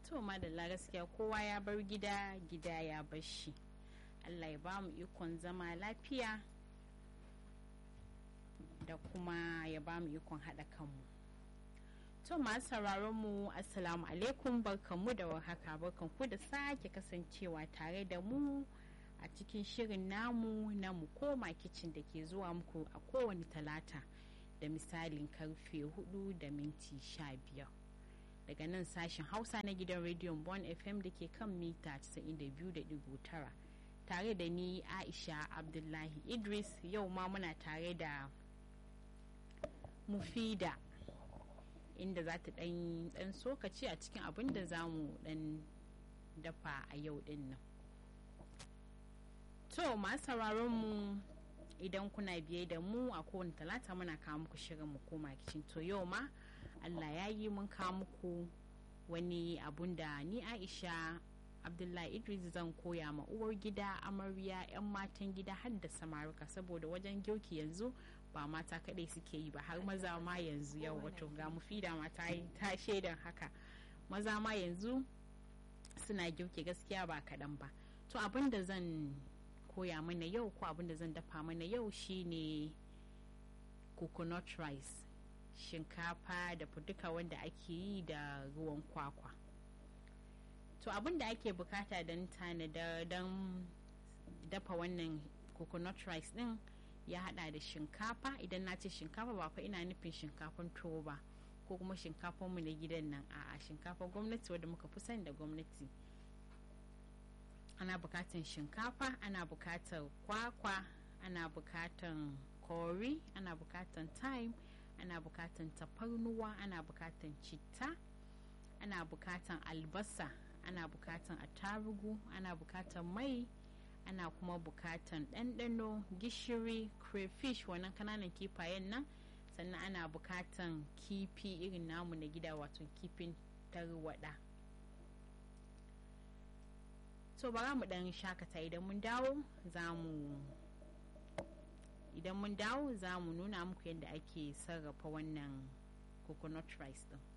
to madalla gaskiya kowa ya bar gida gida ya bar shi allah ya ba mu ikon zama lafiya da kuma ya ba mu ikon haɗa kanmu to masu sauraron mu assalamu alaikum barkanmu da warhaka barkanku da sake kasancewa tare da mu a cikin shirin namu na mu koma kicin da ke zuwa muku a kowane talata da misalin karfe 4 da minti 15 daga nan sashen hausa na gidan rediyon bon fm da ke kan mita 92.9 tare da ni aisha abdullahi idris yau ma muna tare da mufida inda za ta dan sokaci a cikin abin da za mu dan dafa a yau din nan to masu mu idan kuna biye da mu a kowane talata muna kawo muku shirin mu koma kicin to yau ma allah ya yi mun kawo muku wani abun da ni aisha abdullahi idris zan koya ma uwar gida amarya 'yan matan gida har da samaruka saboda wajen girki yanzu ba mata kadai suke yi ba har maza ma yanzu yau wato ga mufida ma ta ta shaidan haka maza ma yanzu suna girki gaskiya ba kaɗan ba to abin da zan koya mana yau ko abin da zan dafa mana yau shine coconut rice shinkafa da duka wanda ake yi da ruwan kwakwa to abin da ake bukata don tanada don dafa wannan coconut rice din ya hada da shinkafa idan na ce shinkafa ba fa ina nufin shinkafan tuwo ba ko kuma shinkafan mu na gidan nan a'a shinkafa gwamnati wadda muka fi sani da gwamnati ana bukatan shinkafa ana bukatar kwakwa ana bukatan kori ana bukatan thyme ana bukatan tafarnuwa ana bukatan citta ana bukatan albasa ana bukatan attarugu ana bukatan mai ana kuma bukatan ɗanɗano gishiri crayfish wannan kananan kifayen nan sannan ana bukatan kifi irin namu na gida wato kifin tarwada so bara mu dan shakata idan mun dawo za mu idan mun dawo za mu nuna muku yadda ake sarrafa wannan coconut rice din